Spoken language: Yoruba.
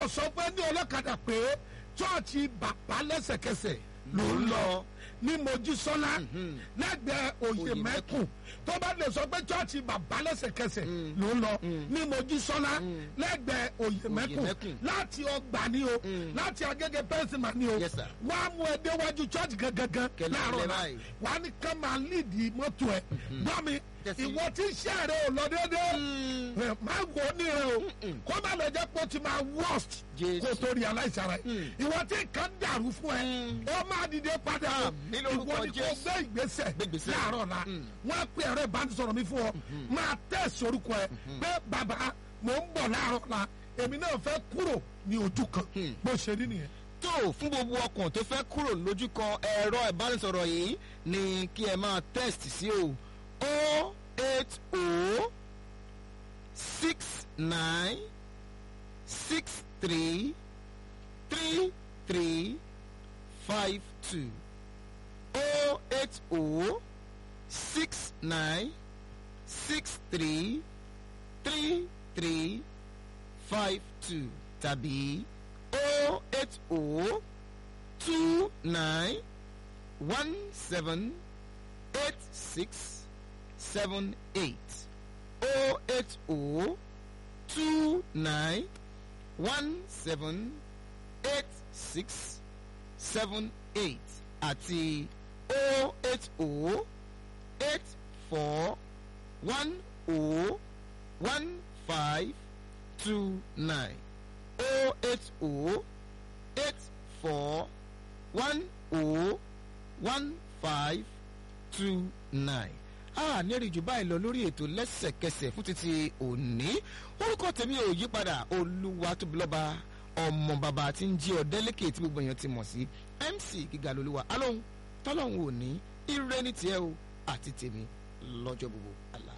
sọ pé ní ọlọ́kadà pé chọ́ọ̀chì bàbá lẹ́sẹ̀kẹsẹ̀ ló ń lọ ní mojísọ́lá lẹ́gbẹ̀ẹ́ òye mẹ́kùn tó bá lè sọ pé chọ́ọ̀chì bàbá lẹ́sẹ̀kẹsẹ̀ ló ń lọ ní mojísọ́lá lẹ́gbẹ̀ẹ́ òye mẹ́kùn Mẹ́kùn. láti ọgbà ni o láti agége pẹ́sìmà ni o Yes, sir. wọ́n á mú ẹ déwájú chọ́ọ̀chì gangan Kẹlẹ́ láàárọ̀ kẹlẹ́ la báyìí. wọ́n á ní ká máa líìdì mọ́tò ẹ̀ gbọ́ mi Tẹ̀sí. ìwọ tí ń ṣe àrẹ ò lọ déédéé ẹ má wọ ní rẹ o kó má lọ jẹ́ pé ó ti máa worst Jésù. kó tó realize ara ẹ ìwọ tí nǹkan dàrú fún ẹ ó máa dìde padà o Àmì lórúkọ ìwọ ni kò Jésù. gbé ìgbésẹ̀ Gbé ìgbésẹ̀. láàárọ̀ la wọ́n á pè ẹ̀rọ ìbánisọ̀rọ̀ mi fún ọ máa tẹ̀sí orúkọ ẹ pé bàbá mò ń bọ̀ láàárọ̀ la èmi náà fẹ́ kúrò ní ojú kan bó ṣe rí nìyẹn. tó fún gbogbo ọkàn tó fẹ́ kúrò lójú kan ẹ̀rọ ìbánisọ̀rọ̀ yìí ni kí ẹ máa test sí o o eight o six nine six three three three five two o eight o six nine six three three three five two tàbí o eight o two nine one seven eight six seven eight o eight o two nine one seven eight six seven eight àti o eight o eight four one o one five two nine o eight o eight four one o one five two nine. a ní rí jù báyìí lọ lórí ètò lẹ́sẹ̀kẹsẹ̀ fún títí òní orúkọ tèmi ò yí padà olúwa tóbi lọ́ba ọmọ bàbá tí ń jí ọ̀dẹ́lẹ́kẹ̀ tí gbogbo èèyàn ti mọ̀ sí mc gíga lolúwa alóhùn tọ́lọ́hùn òní ire ní tiẹ̀ o àti tèmi lọ́jọ́ gbogbo àlá.